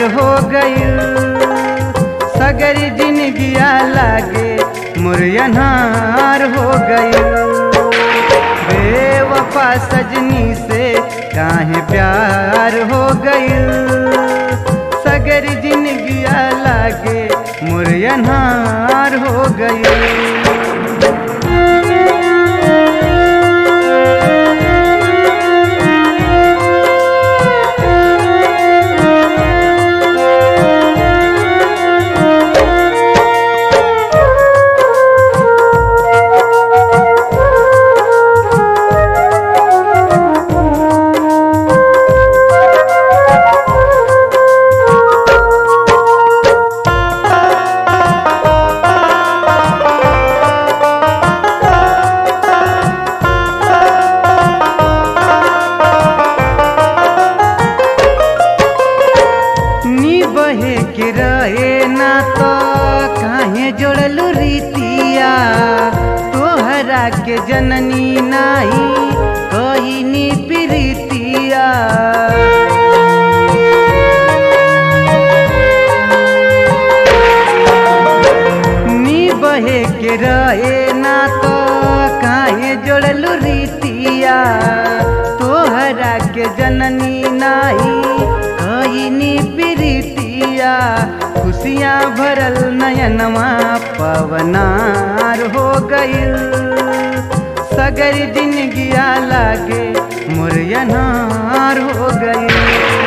हो गईल सगर जिनगिया लागे मुरयनहार हो गईल बेवफा सजनी से काहे प्यार हो गईल सगर जिनगिया लागे मुरयनहार हो गईल नी बहे के रहे ना तो काहे जोड़लू रीतिया तोहरा के जननी नाही कही नी प्रीतिया नी बहे के रहे ना तो काहे जोड़लू रीतिया तोहरा के जननी नाही कईनी प्रीतिया खुशियाँ भरल नयनमा पवनार हो गईल सगर जिनगिया लागे मुरयनार हो गईल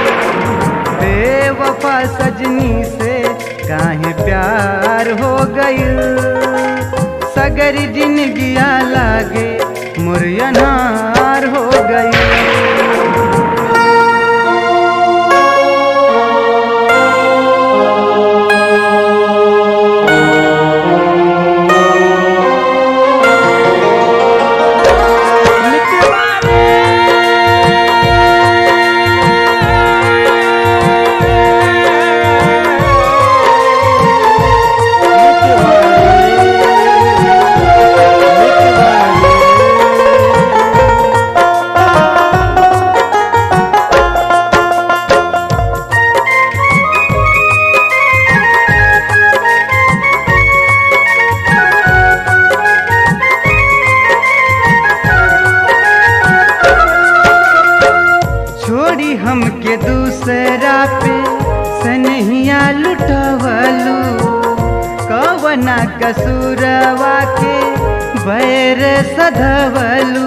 बेवफा सजनी से काहे प्यार हो गईल सगर जिनगिया लागे मुरयनार हो गईल छोड़ी हमके दूसरा पे सनहिया लुटवलू कवना कसूरवा के बैर सधवलू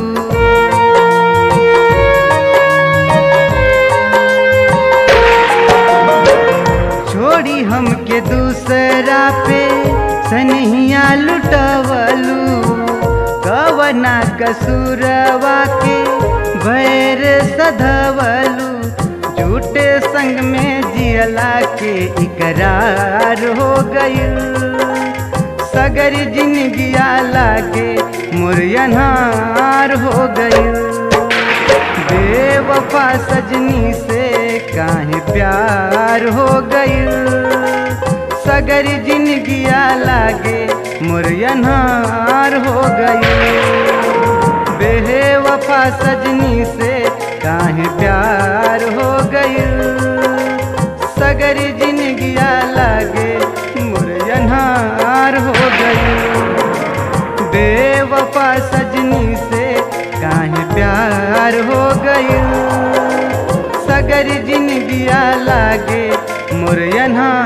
छोड़ी हमके दूसरा पे सनहिया लुटवलू कवना कसूरवा के भैर सधवलू झूठे संग में जियला के इकरार हो गईल सगर जिनगिया लागे मुरयनहार हो गईल बेवफा सजनी से काहे प्यार हो गईल सगर जिनगिया लागे मुरयनहार हो गईल बेवफा सजनी से काहे प्यार हो गईल सगर जिनगिया लागे मुरयनहार हो गईल बेवफा सजनी से काहे प्यार हो गईल सगर जिनगिया लागे मुरयनहार